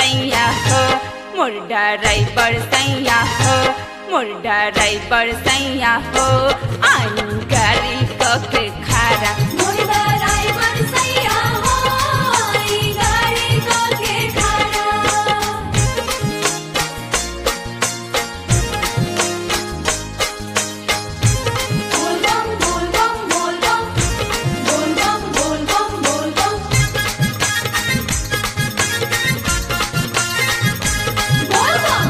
सैया हो मोर ड्राइवर सैया हो मोर ड्राइवर सैया हो आई गाड़ी कके खारा मुर्दा ड्राइवर सैया हो आई गाड़ी के खाना बोल बम बोल बम बोल बम बोल बम बोल बम बोल बम बोल बम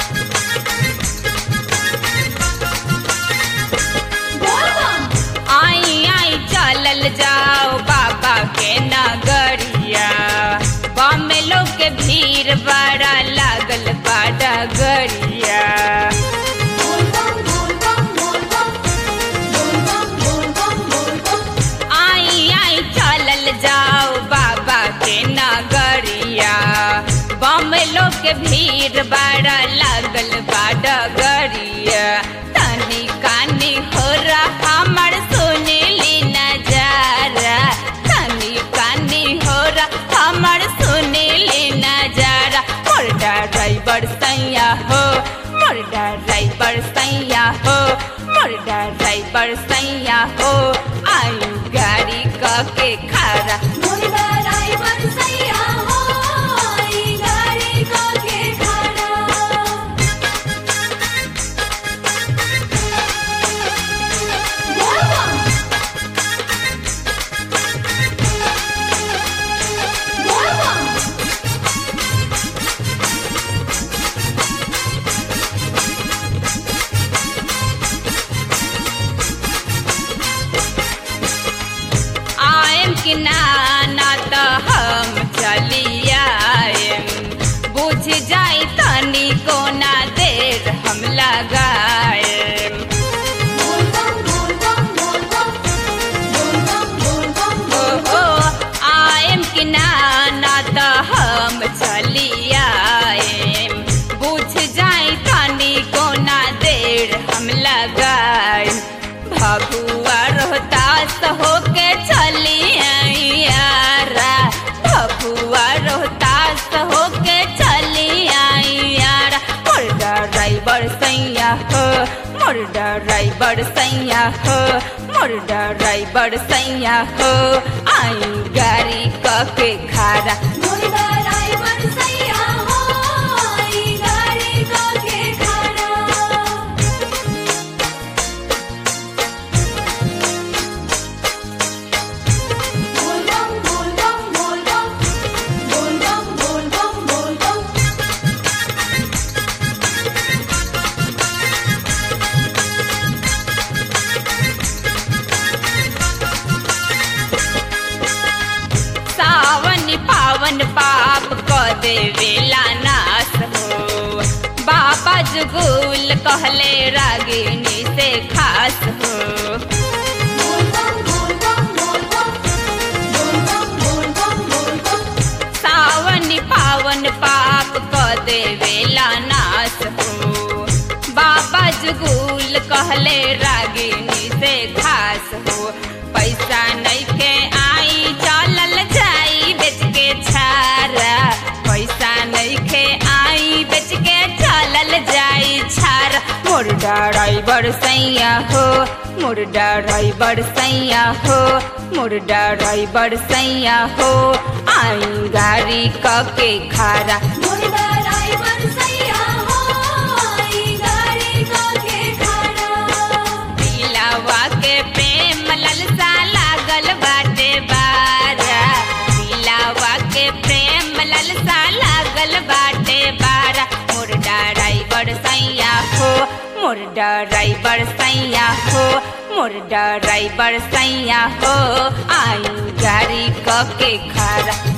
बोल बम आई आई चलल जाओ बाबा के नगरिया बम लोग के भीड़ बड़ा लागल बा डगरिया बोल बम बोल बम बोल बम बोल बम बोल बम बोल बम आई आई चलल जाओ बाबा के नगरिया बम लोग के भीड़ बड़ा लागल बा डगरिया तनी कानी हो रहा हमर सुनीली नजारा तनी कानी हो रहा हमर सुनीली नजारा मोर ड्राइवर सैया हो मोर ड्राइवर सैया हो मोर ड्राइवर सैया हो आई गाड़ी के खारा मुर्दा ड्राइवर सैया हो आई गाड़ी के खाना बोल बम बोल बम आएम कि ना ना तो हम चली आएम बुझ जाई तनी कोना देर हम लगाएम बोल बम बोल बम बोल बम बोल बम बोल बम ओ बोल हो आएम कि ना ना तो हम चली आएम बुझ जाई तनी कोना देर हम लगाएम भगुआ रोहतास होके चली आई यारा भगुआ रोहतास होके चली आई यारा मोर ड्राइवर सैया हो मोर ड्राइवर सैया हो मोर ड्राइवर सैया हो आई गाड़ी कके खारा मुर्दा ड्राइवर सैया हो आई गाड़ी के खाना बोल बम बोल बम बोल बम बोल बम बोल बम बोल बम सावन पावन पाप क देवेला नाश हो बाबा जुगुल कहले रागिनी से खास हो बोल बम बोल बम बोल बम बोल बम बोल बम बोल बम सावन पावन पाप क देवेला नाश हो बाबा जुगुल कहले रागिनी से खास हो पैसा नइखे आई चलल जाई बेच के छारा पैसा नइखे आई बेच के चलल जाई छारा मोर ड्राइवर सैया हो मोर ड्राइवर सैया हो मोर ड्राइवर सैया हो आई गाड़ी कके खारा मुर्दा ड्राइवर सैया हो आई गाड़ी के खाना दिलावा के प्रेम ललसा लागल बाटे बारा दिलावा के प्रेम ललसा लागल बाटे बारा मोर ड्राइवर सैया हो मोर ड्राइवर सैया हो मोर ड्राइवर सैया हो आई गाड़ी कके खारा